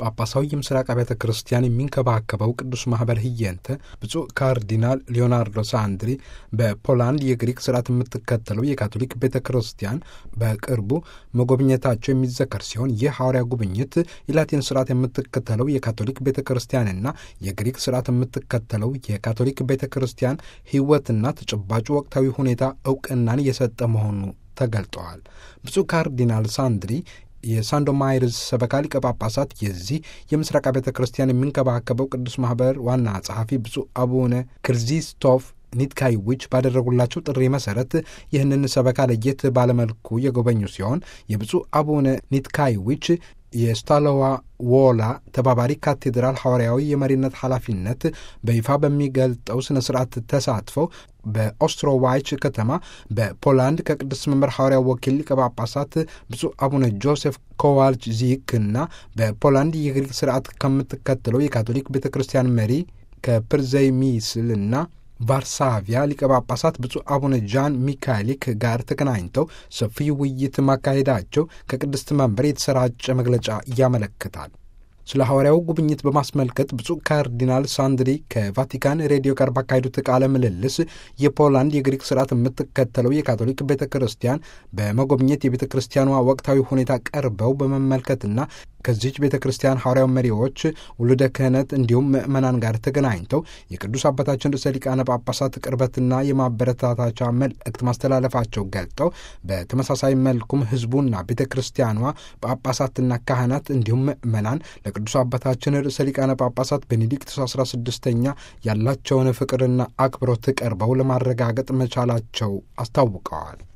ጳጳሳዊ የምስራቅ አብያተ ክርስቲያን የሚንከባከበው ቅዱስ ማህበር ህየንተ ብፁዕ ካርዲናል ሊዮናርዶ ሳንድሪ በፖላንድ የግሪክ ስርዓት የምትከተለው የካቶሊክ ቤተ ክርስቲያን በቅርቡ መጎብኘታቸው የሚዘከር ሲሆን ይህ ሐዋርያ ጉብኝት የላቲን ስርዓት የምትከተለው የካቶሊክ ቤተ ክርስቲያንና የግሪክ ስርዓት የምትከተለው የካቶሊክ ቤተ ክርስቲያን ህይወትና ተጨባጩ ወቅታዊ ሁኔታ እውቅናን የሰጠ መሆኑ ተገልጠዋል። ብፁዕ ካርዲናል ሳንድሪ የሳንዶማይርዝ ሰበካ ሊቀ ጳጳሳት የዚህ የምስራቅ ቤተ ክርስቲያን የሚንከባከበው ቅዱስ ማህበር ዋና ጸሐፊ ብፁዕ አቡነ ክርዚስቶፍ ኒትካይዊች ባደረጉላቸው ጥሪ መሰረት ይህንን ሰበካ ለየት ባለመልኩ የጎበኙ ሲሆን የብፁዕ አቡነ ኒትካይዊች የስታለዋ ዎላ ተባባሪ ካቴድራል ሐዋርያዊ የመሪነት ኃላፊነት በይፋ በሚገልጠው ሥነ ሥርዓት ተሳትፈው በኦስትሮዋይች ከተማ በፖላንድ ከቅዱስ መምህር ሐዋርያው ወኪል ሊቀ ጳጳሳት ብፁዕ አቡነ ጆሴፍ ኮዋልች ዚክ እና በፖላንድ የግሪክ ስርዓት ከምትከተለው የካቶሊክ ቤተ ክርስቲያን መሪ ከፕርዘይሚስል እና ቫርሳቪያ ሊቀ ጳጳሳት ብፁዕ አቡነ ጃን ሚካኤሊክ ጋር ተገናኝተው ሰፊ ውይይት ማካሄዳቸው ከቅድስት መንበር የተሰራጨ መግለጫ ያመለክታል። ስለ ሐዋርያው ጉብኝት በማስመልከት ብፁዕ ካርዲናል ሳንድሪ ከቫቲካን ሬዲዮ ጋር ባካሄዱት ቃለ ምልልስ የፖላንድ የግሪክ ስርዓት የምትከተለው የካቶሊክ ቤተ ክርስቲያን በመጎብኘት የቤተ ክርስቲያኗ ወቅታዊ ሁኔታ ቀርበው በመመልከትና ከዚች ቤተ ክርስቲያን ሐዋርያው መሪዎች ውሉደ ክህነት እንዲሁም ምዕመናን ጋር ተገናኝተው የቅዱስ አባታችን ርዕሰ ሊቃነ ጳጳሳት ቅርበትና የማበረታታቻ መልእክት ማስተላለፋቸው ገልጠው በተመሳሳይ መልኩም ሕዝቡና ቤተ ክርስቲያኗ ጳጳሳትና ካህናት እንዲሁም ምዕመናን ለቅዱስ አባታችን ርዕሰ ሊቃነ ጳጳሳት ቤኔዲክቶስ አስራ ስድስተኛ ያላቸውን ፍቅርና አክብሮት ቀርበው ለማረጋገጥ መቻላቸው አስታውቀዋል።